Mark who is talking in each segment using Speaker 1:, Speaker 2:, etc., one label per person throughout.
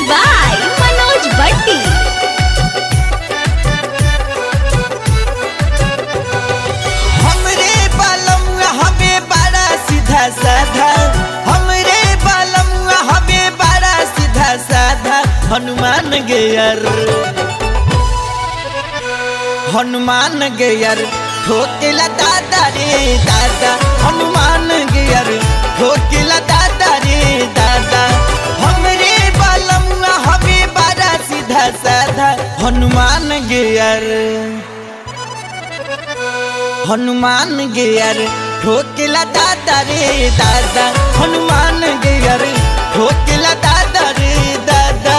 Speaker 1: by Manoj Bhatti.
Speaker 2: हमरे बालम हमें बड़ा सीधा साधा हमरे बालम हमें बड़ा सीधा साधा हनुमान गेयर हनुमान गेयर ठोकेला दादा रे दादा हनुमान गेयर ठोकेला दादा रे दादा हमरे बालम हमें बड़ा सीधा साधा हनुमान गेयर हनुमान गेयर ठोकेला दादा रे दादा हनुमान गेयर ठोकेला दादा रे दादा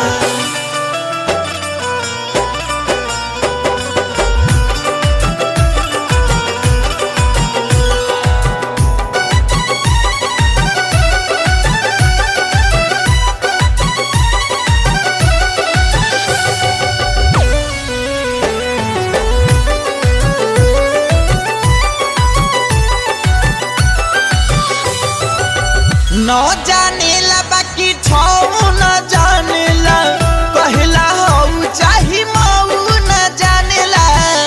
Speaker 2: न जानेला बाकी छौ न जानेला कहला हौ चाही मऊ न जानेला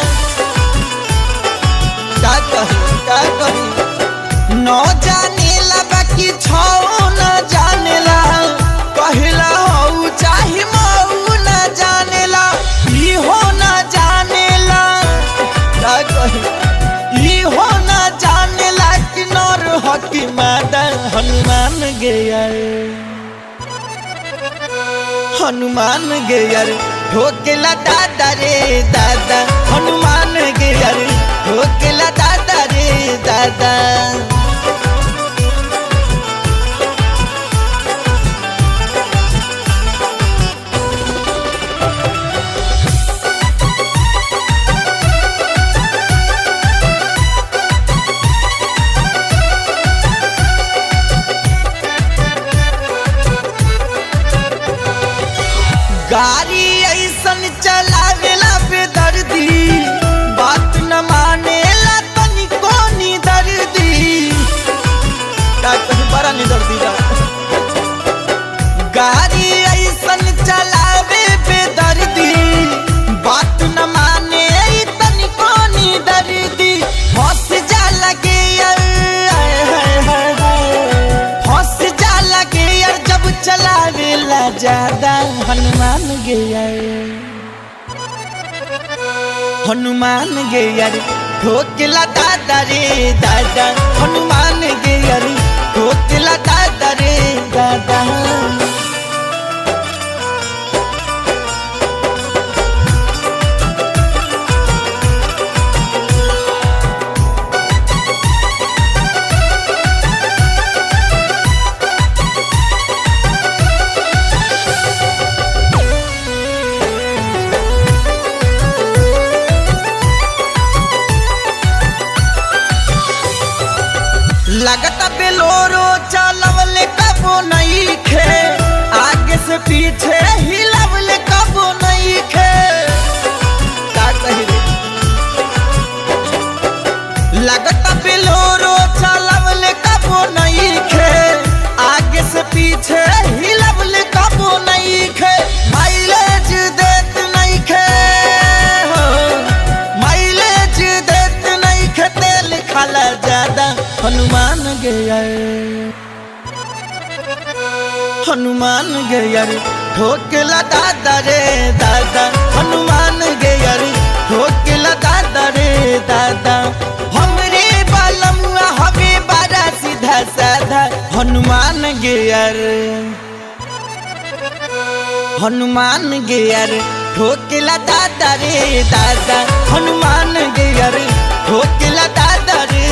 Speaker 2: का कही का कही न जानेला बाकी छौ न जानेला कहला हौ चाही मऊ न जानेला इहो न जानेला का कही इहो न जानेला कि नर हकी मादा हनुमान गेयर हनुमान गेयर ठोकेला दादा रे दादा हनुमान गेयर ठोकेला दादा रे दादा गाड़ी ऐसन चलावेला बेदर्दी बात न मानेला तनिको नी दर्दी का कहीं बड़ा नी दर्दी का गाड़ी ऐसन चलावे बेदर्दी बात न माने ई तनिको नी दर्दी हंस जा लगे यार आय हाय हाय हाय हंस जा लगे यार जब चलावेला ज्यादा हनुमान गेयर हनुमान गेयर ठोकला दादा रे दादा हनुमान गेयर ठोकला दादा रे दादा लगता बेलोरो चलवले कबो नहीं खे आगे से पीछे हिलवले कबो नहीं खे का कही रे लगता बेलोरो चलवले कबो नहीं खे आगे से पीछे हिलवले कबो नहीं खे माइलेज देत नहीं खे हो माइलेज देत नहीं खे तेल खाला ज्यादा हनुमान गया हनुमान गया ठोकला दादा रे दादा हनुमान गया ठोकला दादा रे दादा हमरे बालम हवे बड़ा सीधा साधा हनुमान गया हनुमान गेयर ठोकला दादा रे दादा हनुमान गेयर ठोकला दादा रे